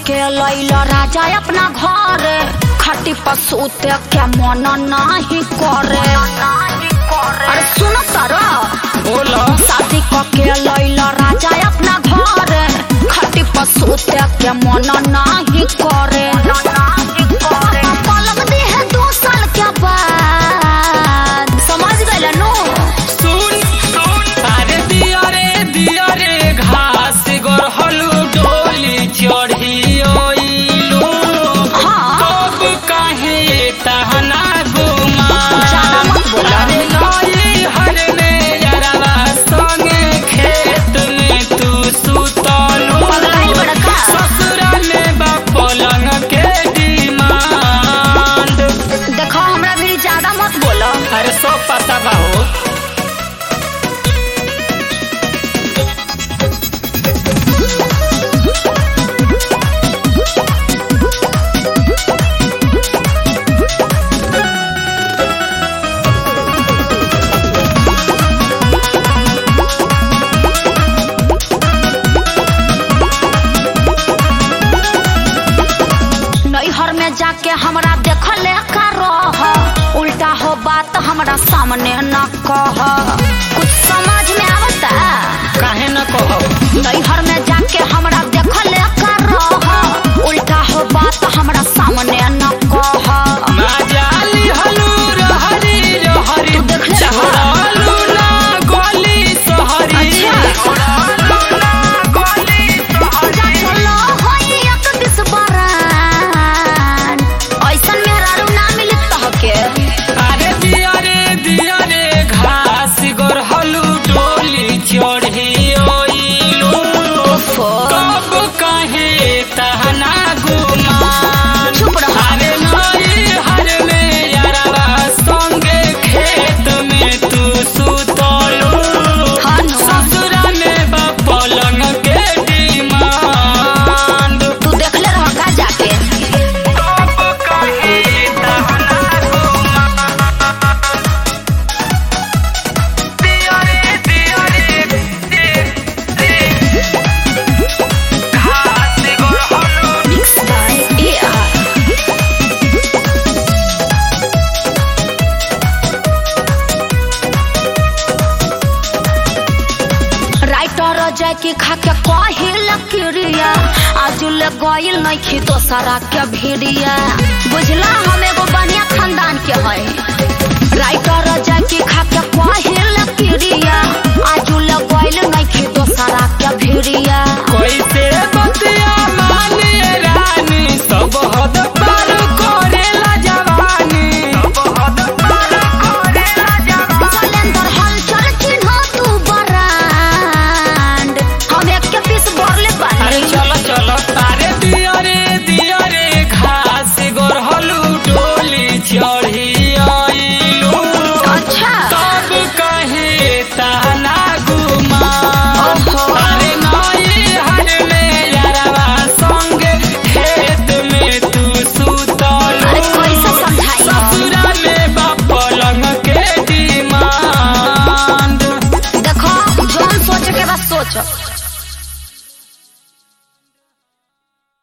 के लैल राजा अपना घर खटी पसूते के मन नहीं करे अरे सुनो तारा बोलो शादी के लैल राजा अपना घर खटी पसूते के मन नहीं करे पलक दी है दो साल के बाद समझ गए नो सुन अरे दिया रे दिया रे घास गोरहलू डोली चढ़ी ओइलू हाँ कब काहे तहना गुमा ज्यादा मत बोला। अरे नई हर में यारवा संगे खेत में तू सुतलू पगलाइल बड़का। ससुरा में बा पलंग के डिमांड देखो हमरा भी ज्यादा मत बोलो अरे सब पता बा हो नैहर में जाके हमरा देखले का रह उल्टा हो बात हमरा सामने न कह कुछ समझ में आवता काहे न कहो नैहर में जाके हमरा देखले का रह उल्टा हो बात हमरा सामने न कह माजाली हलू रहरी रहरी तू देख ले चहरालू ना गोली सहरी अच्छा। चहरालू ना गोली सहरी चलो होई एक दिस बरान ऐसन मेहरारू ना मिली तहके अरे दिया रे दिया रे घास गोरहलू डोली चढ़ी ओइलू कब काहे तहना गुमान चुप रहो। अरे नई हर में यारवा संगे खेत में तू सुतलू हाँ नो। ससुरा में बा पलंग के डिमांड तू देखले रह का जाके कब काहे तहना गुमान दिया रे दिया रे घास गोरहलू mix by AR writer Jay की खा के कहिल क्रिया आज ले गइल नहीं खी दोसरा के भिड़िया बुझला हम एगो बढ़िया खानदान के है राइटर जय की खा के कहिल क्रिया आज ले गइल नहीं खी दोसरा के भिड़िया कैसे बतिया माने रानी सब हद पार करेला जवानी सब हद पार करेला जवानी कैलेंडर हलचल चिन्ह तू बरांड हम एक के पीस बोरले अरे बानी चलो चलो तारे दिया रे दिया रे घास गोरहलू डोली चढ़ी आइलू अच्छा तब कहे ताना गुमा ओहो। अरे नई हर में यारवा संग खेत में तू सुतलू अरे कैसे समझाई हम? ससुरा में बा पलंग के डिमांड देखो जौन सोचे के बस सोच